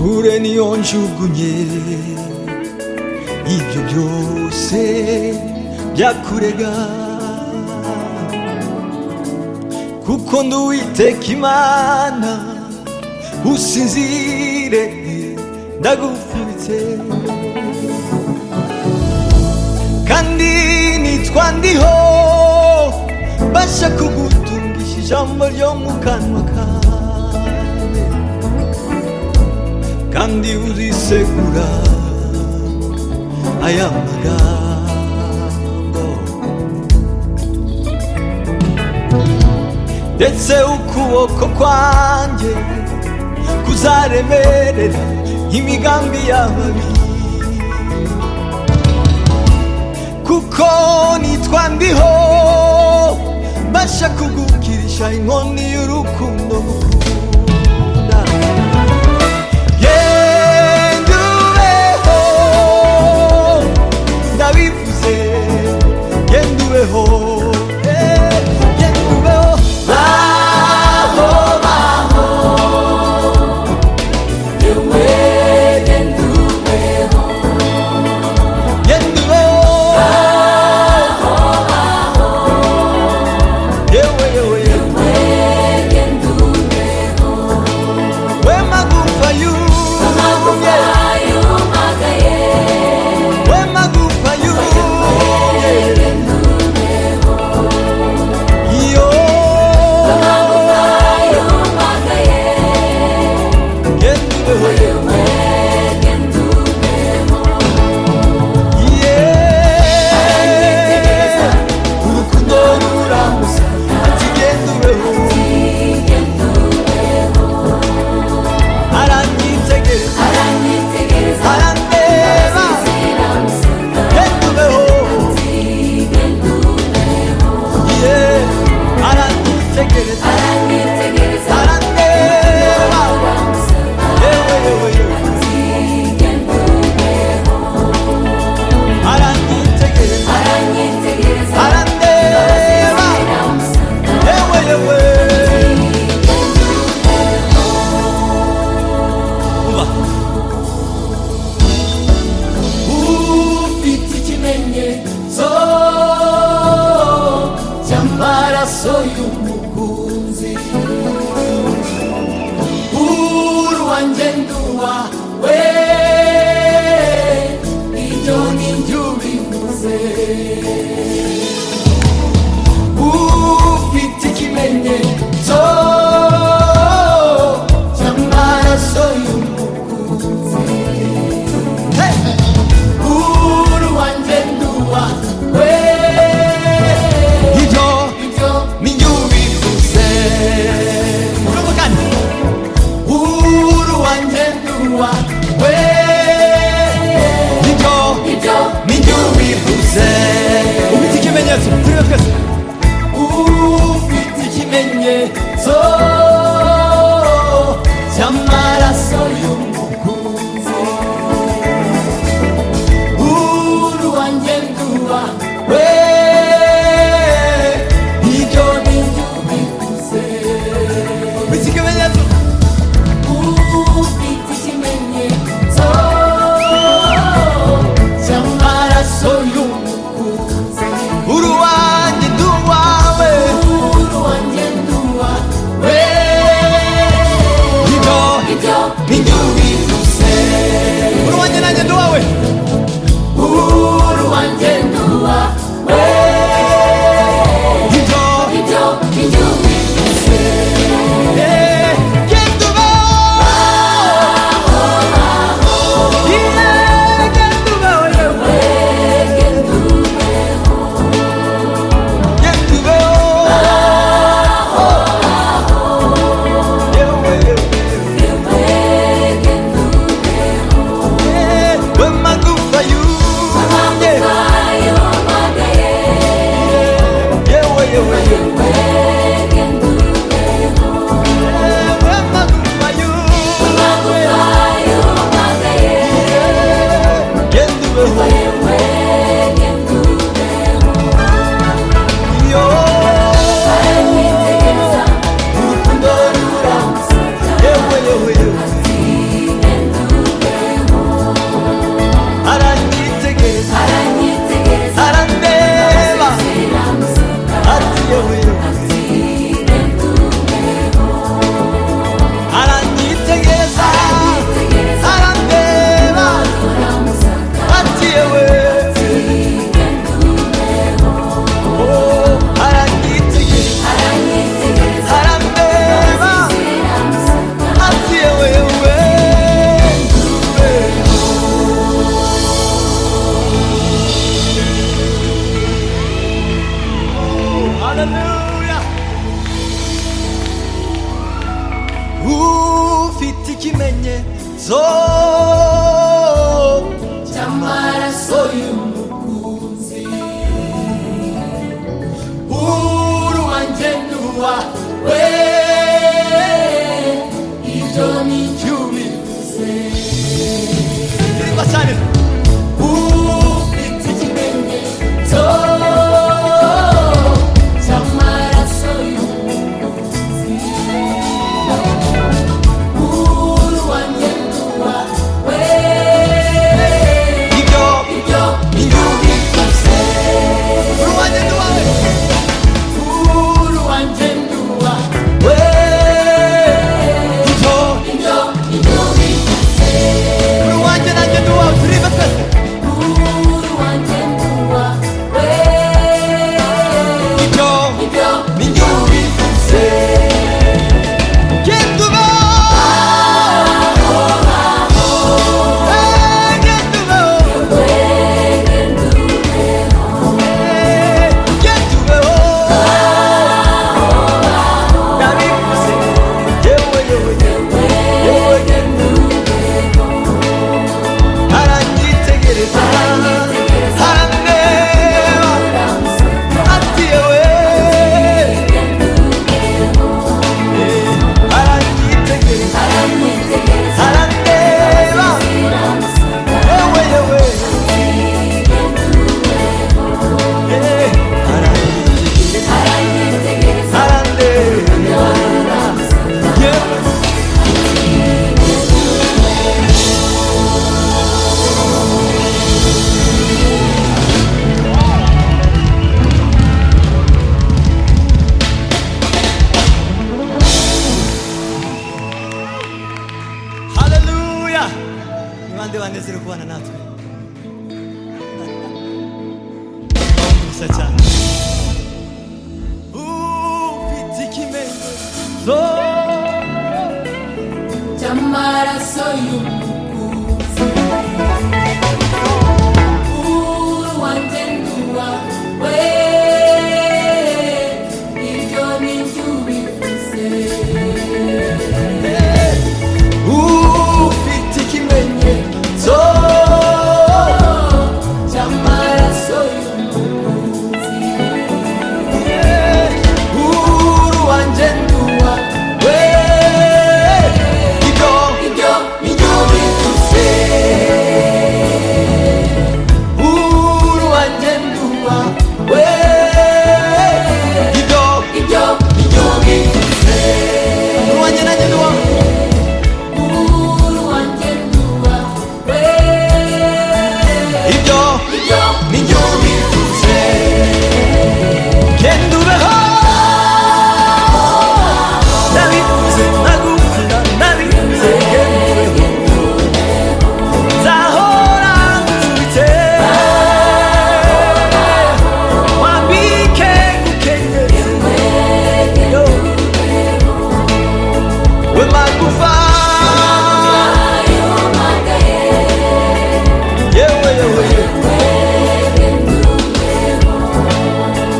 ureni yonjugunye ibyo byose byakurega kuko ndi uwiteka imana usinzire ndagufubitse kandi nitwa ndiho basha kugutungisha ijambo ryo mu kanwa kawe kandi uzisegura aya magambo ndetse ukuboko kwanjye kuzaremerera imigambi y'ababi kuko nitwa ndiho mbasha kugukirisha inkoni y'urukundo ngukunda yendubeho ndabivuze yendubeho eh, yendubeho baho baho yewe yendubeho yendubeho baho baho yewe yewe yewe yendubeho Satan. Upitikimendo. So. Chamaraso yumukuzi Uru wantendua we Ibyo ninjubifuse Upitikimenye. So. Chamaraso yumukuzi Uhuru wanjendua. We. Kido. Ibyo ninjubifuse Uhuru wanjendua. We. Kido. Ibyo ninjubifuse Uhuru wanjenajendua. Uru wantendua we Ibyo. Ibyo ninjubifuse. Kendube ho. Nabivuze, nagukunda, nabivuze, kendube ho. Nzahora nkwifite. Wambike gukenyeye. Yo. We magufa. Yewe, yewe, yewe.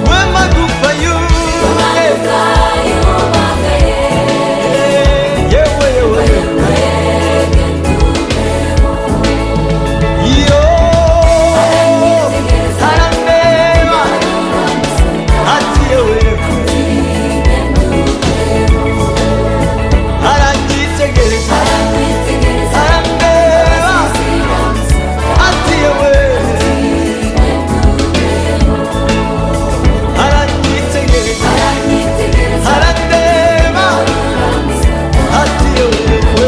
We magufa you. Yeah, yewe, yewe, yewe. Yo, sarambeba, atiyeweku, arangitegereza, sarambeba, atiyeweku, arangitegereza, sarandeba, atiyeweku.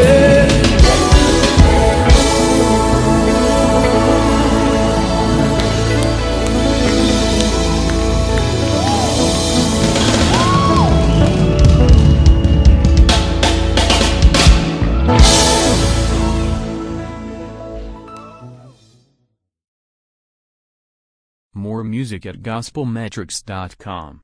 More music at gospelmetrics.com.